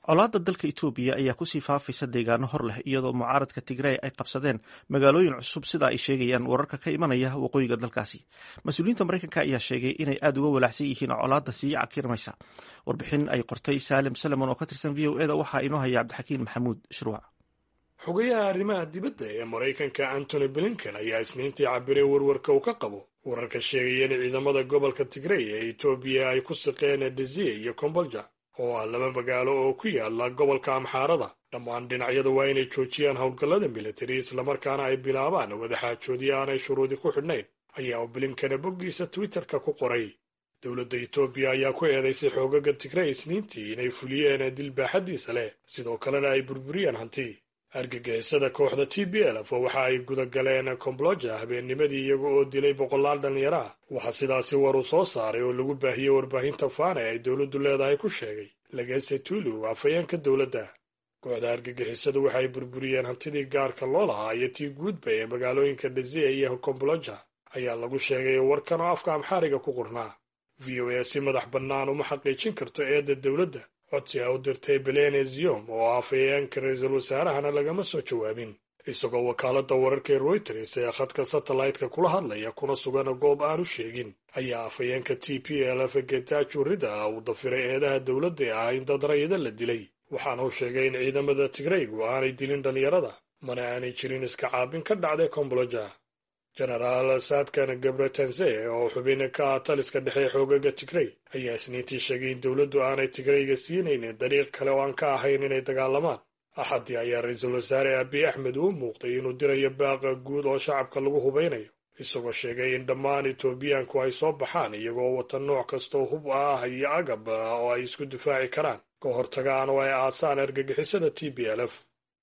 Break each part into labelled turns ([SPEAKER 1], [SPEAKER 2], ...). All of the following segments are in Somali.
[SPEAKER 1] colaadda dalka etoobiya ayaa kusii faafaysa deegaano hor leh iyadoo mucaaradka tigrey ay qabsadeen magaalooyin cusub sida ay sheegayaan wararka ka imanaya waqooyiga dalkaasi mas-uuliyiinta mareykanka ayaa sheegay inay aada uga walaacsan yihiin colaadda sii cakirmaysa warbixin ay qortay saalim salemon oo ka tirsan v o eda waxaa inoo haya cabdixakiin maxamuud shirwac
[SPEAKER 2] xogayaha arrimaha dibadda ee maraykanka antony blinken ayaa isniintii cabiray warwarka uu ka qabo wararka sheegaya in ciidamada gobolka tigrey ee etoobiya ay ku siqeen desiye iyo kombolja oo ah laba magaalo oo ku yaala gobolka amxaarada dhammaan dhinacyada waa inay joojiyaan howlgallada militari islamarkaana ay bilaabaan wadaxaajoodyo aanay shuruudi ku xidhnayn ayaa blinkena boggiisa twitterka ku qoray dowladda etoobiya ayaa ku eedaysay xoogaga tigrey isniintii inay fuliyeen dil baaxaddiisa leh sidoo kalena ay burburiyeen hanti argagixisada kooxda t b lf waxa ay gudagaleen kombloja habeennimadii iyaga oo dilay boqolaal dhallinyaro ah waxaa sidaasi war uu soo saaray oo lagu baahiyey warbaahinta faana ay dowladdu leedahay ku sheegay lagese tulu afhayeenka dowladda kooxda argagixisadu waxay burburiyeen hantidii gaarka loo lahaa iyo tii guudba ee magaalooyinka dhazia iyo kombloja ayaa lagu sheegay warkan oo afka amxaariga ku qornaa v o a si madax bannaan uma xaqiijin karto eedda dowladda codsi a u dirtay belene ziom oo afhayeenka ra-iisul wasaarahana lagama soo jawaabin isagoo wakaaladda wararka reuters ee khadka satellite-ka kula hadlaya kuna sugan goob aanu sheegin ayaa afhayeenka t p lf getajo rida uu dafiray eedaha dowladda ee ah in dad rayida la dilay waxaana uu sheegay in ciidamada tigreygu aanay dilin dhallinyarada mana aanay jirin iska caabin ka dhacday komboloja genaraal saadkan gabretense oo xubin ka ah taliska dhexe xoogaga tigrey ayaa isniintii sheegay in dowladdu aanay tigreyga siinaynin dariiq kale oo aan ka ahayn inay dagaalamaan axaddii ayaa ra-iisul wasaare abiy axmed uu muuqday inuu dirayo baaqa guud oo shacabka lagu hubaynayo isagoo sheegay in dhammaan etoobiyaanku ay soo baxaan iyagoo wata nooc kastoo hub ah iyo agab oo ay isku difaaci karaan ka hortagaan oo ay aasaan argagixisada t b lf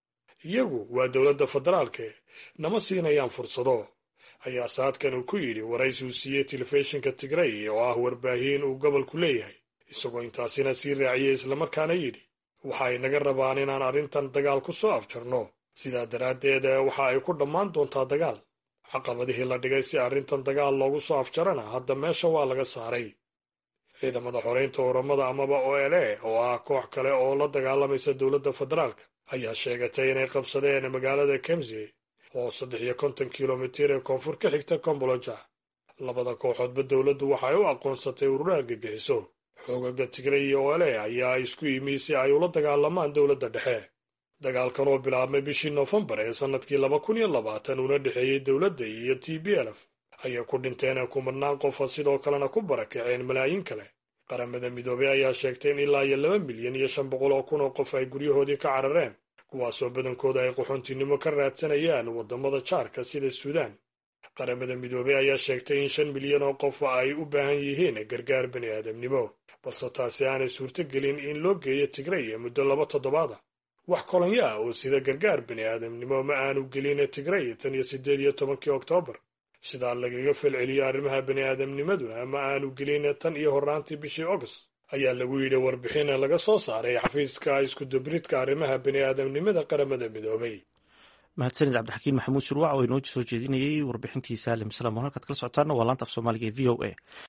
[SPEAKER 2] iyagu waa dowladda federaalke nama siinayaan fursado ayaa saadkan uu ku yidhi waraysi uu siiyey telefishinka tigrey oo ah warbaahin uu gobolku leeyahay isagoo intaasina sii raaciyey islamarkaana yidhi waxa ay naga rabaan inaan arrintan dagaal ku soo afjarno sidaa daraaddeed waxa ay ku dhammaan doontaa dagaal caqabadihii la dhigay si arrintan dagaal loogu soo afjarana hadda meesha waa laga saaray ciidamada xoreynta oramada amaba o l a oo ah koox kale oo la dagaalamaysa dowladda federaalka ayaa sheegatay inay qabsadeen magaalada kemsi oo saddex iyo konton kilomitir ee koonfur ka xigta komboloja labada kooxoodba dowladdu waxay u aqoonsatay urura argagixiso xoogaga tigrey iyo ole ayaa isku yimi si ay ula dagaalamaan dowladda dhexe dagaalkan oo bilaabmay bishii noofembar ee sannadkii laba kun iyo labaatan una dhexeeyey dowladda iyo t b lf ayay ku dhinteen kumanaan qofa sidoo kalena ku barakaceen malaayiin kale qaramada midoobey ayaa sheegtay in ilaa iyo laba milyan iyo shan boqol oo kun oo qof ay guryahoodii ka carareen kuwaasoo badankooda ay qaxoontinimo ka raadsanayaan waddamada jaarka sida suudaan qaramada midoobey ayaa sheegtay in shan milyan oo qof ay u baahan yihiin gargaar bani aadamnimo balse taasi aanay suurto gelin in loo geeyo tigrey muddo laba toddobaada wax kolonyo ah oo sida gargaar bani aadamnimo ma aanu gelin tigrey tan iyo siddeed iyo tobankii oktoobar sidaa lagaga falceliyo arrimaha bani aadamnimaduna ma aanu gelin tan iyo horraantii bishii august ayaa lagu yidhi warbixin laga soo saaray xafiiska iskudubridka arrimaha bani aadamnimada qaramada midoobay
[SPEAKER 1] mahadsanid cabdixakiin maxamuud shurwac oo inoo soo jeedinayay warbixintii saalim salam oo halkaad kala socotaana waa laanta af soomaaliga e v o a